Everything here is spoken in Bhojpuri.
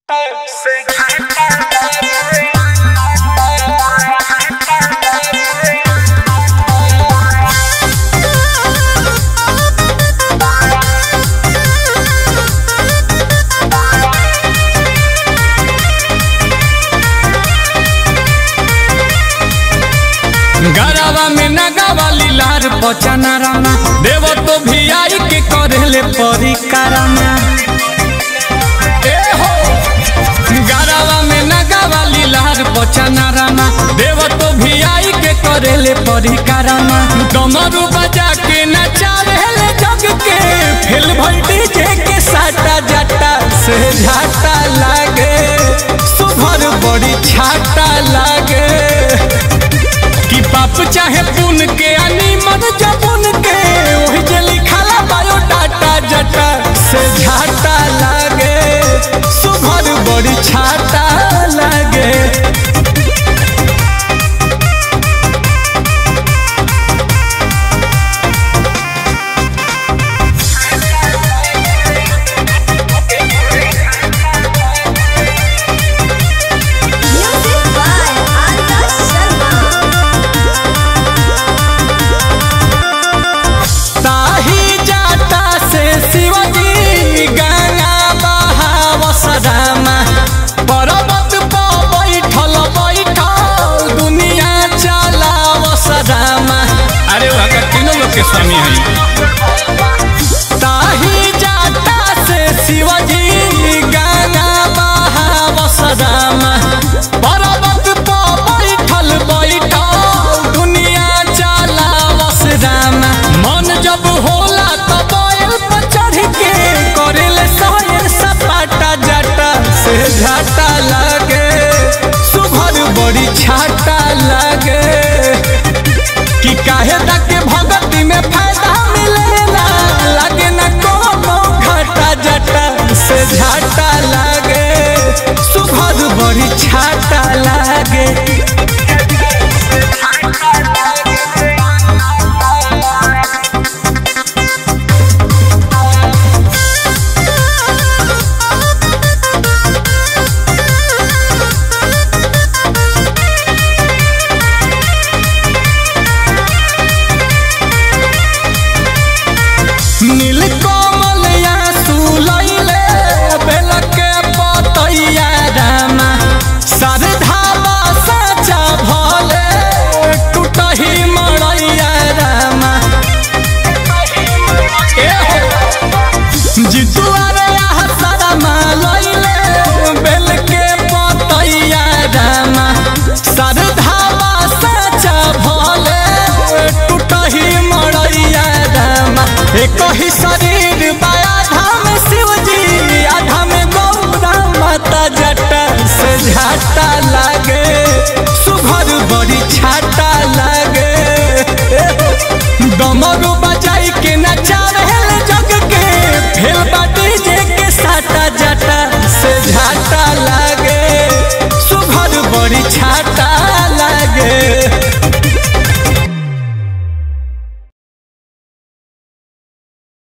गरवा में नगावा लीलार पचना रामा देव तो भी आई के करेले परी कारामा ए हो गरवा में नगावा लीलार पचना रामा देव तो भी आई के करेले परी कारामा डमरू बजा के नचावेले जग के फिल भल डीजे के साटा जटा से झाटा लागे सुभर बड़ी छाटा लागे कि पाप चाहे पुन के अनि मन जबुन के वही जे लिखाला बायोडाटा जटा से झाटा लागे सुभर बड़ी छाटा लागे Music by Arya Sharma. ताही जाता से शिवजी गंगा बहाव सदामा पर्वत पर बैठल बैठल दुनिया चलाव सदामा अरे वहाँ तीनों लोग के स्वामी हैं ताही जाता से शिवजी गंगा बहाव सदामा पर्वत पर बैठल बैठल दुनिया चलाव सदामा मन जब होला तो बैल पर चढ़ के करेले सहर सपाटा जटा से झाटा लागे सुभर बड़ी छाटा लागे कि काहे के भगती में फायदा मिलेला लागे न कोनो घाटा जटा से झाटा लागे सुभर बड़ी छाटा लागे नील कमल या सुलैले बेल के पतैया रामा सरधावा साचा भले टूटही मड़ैया रामा ए हो जितुआ रे आहा सरमा लैले बेल के पतैया रामा सरधावा साचा भले टूटही मड़ैया रामा एक ही शरीर बाया धाम शिवजी आधा में गौरा माता जटा से झाटा लागे सुभर बड़ी छाटा लागे डमरू बजाई के नचा रहल जग के फेल बाटी जे के साटा जटा से झाटा लागे सुभर बड़ी छाटा